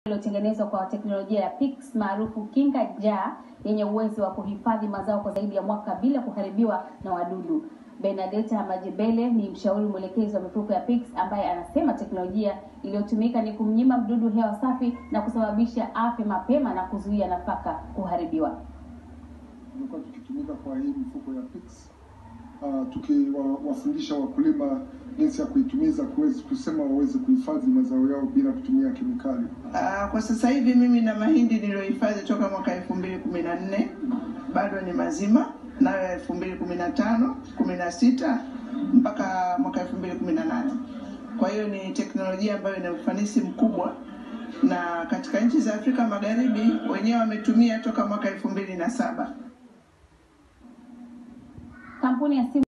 iliyotengenezwa kwa teknolojia ya PICS maarufu kinga jaa yenye uwezo wa kuhifadhi mazao kwa zaidi ya mwaka bila kuharibiwa na wadudu. Benedetta Majebele ni mshauri mwelekezi wa mifuko ya PICS ambaye anasema teknolojia iliyotumika ni kumnyima mdudu hewa safi na kusababisha afya mapema na kuzuia nafaka kuharibiwa. Tumekuwa tukitumika kwa hii mifuko ya PICS uh, tukiwafundisha wakulima jinsi ya kuitumiza kuwezi kusema waweze kuhifadhi mazao yao bila kutumia kemikali. Uh, kwa sasa hivi mimi na mahindi niliyohifadhi toka mwaka elfu mbili kumi na nne bado ni mazima, nayo elfu mbili kumi na tano kumi na sita mpaka mwaka elfu mbili kumi na nane Kwa hiyo ni teknolojia ambayo ina ufanisi mkubwa, na katika nchi za Afrika Magharibi wenyewe wametumia toka mwaka elfu mbili na saba. Kampuni ya simu